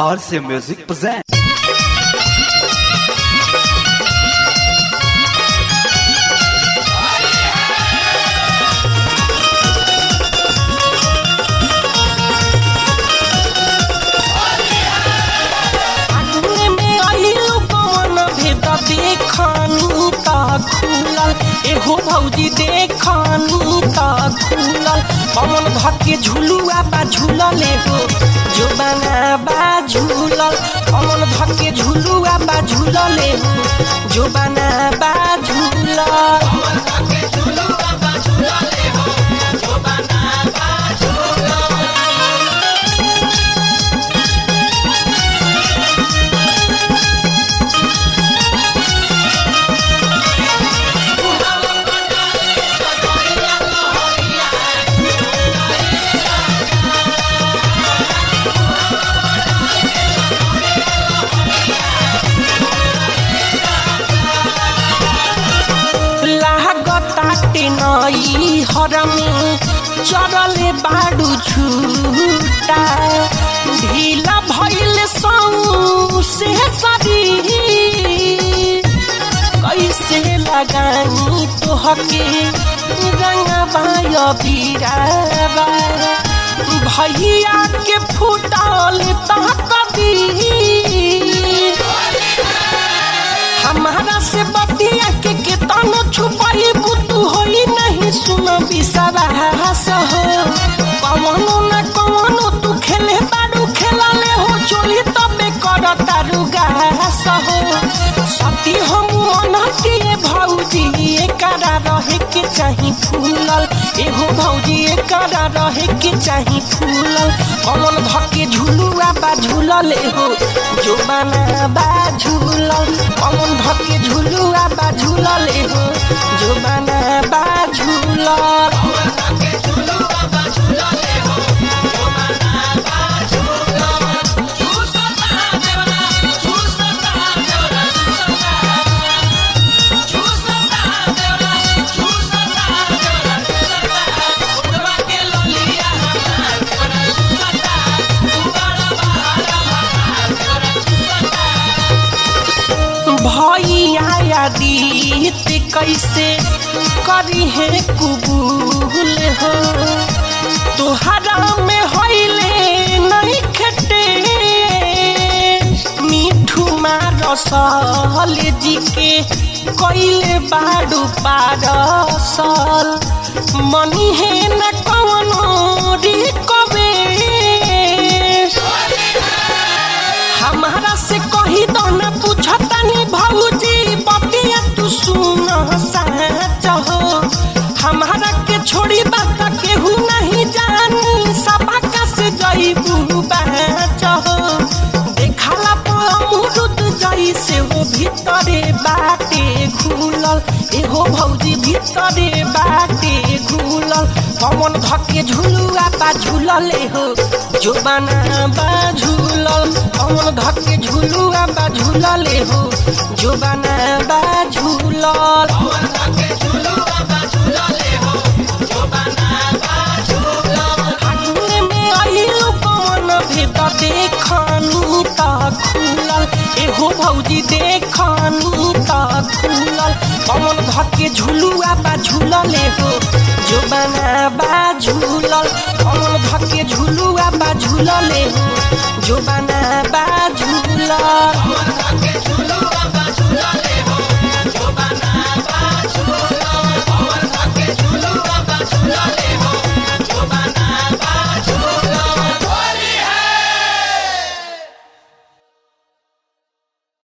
RC Music presents. आंगन में आइलू कौन भेद देखनी त खुलल एहो भौजी देखनी त खुलल कौन धके झुलुआ बा झुलल एहो जो बना बा झुलल कौन धके झुलुआ बा झुलल एहो जो बना बा झुलल लागताटे नई हरमी चरले बाडू छुटा ढीला भइल सौ से सरी कैसे लगानी तोहके रंगबाय बीराबा भैया के फुटल तह कदी हमारा से बतिया के केतनो छुपाई बुतू होई नहीं सुन बिसरास हो कवनो न कवनो तू खेले बारू खेला ले हो चोली तबे कर तारू गास हो सती हम अनहती भौजी एकरा रहे के चाही फूलल एहो भौजी एकरा रहे के चाही फूलल कमल धके झुलुआ बा झुलल एहो जो बना बा झुलल कमल धके झुलुआ बा झुलल एहो जो बना बा झुलल भैया दीत कैसे करी है कुबूल हो तोहरा में होइले नहीं खटे मिठू मारसल जी के कैले बाडू पारसल मनी है न कवनो रिकबे हमारा से कही दो न पूछतानी भौजी बतिया तू सुन सच हो हमारा के छोड़ी बात केहू नहीं जानी सबका से जईबू बच हो देखला पमुरुद जई से हो भीतरे बाटे घुलल एहो भौजी भीतरे बाटे घुलल कमन धके झुलुआ बा झुलल एहो जो बना बा झुलल कमन धके झुलुआ बा झुलल एहो जो बना बा झुलल फागुन में आइलू कौन भेद देखनी त खुलल एहो भौजी देखनी त खुलल कौन धके झुलुआ बा झुलल एहो जो बना बा झुलल कौन धके झुलुआ बा झुलल एहो जो बना बा झुलल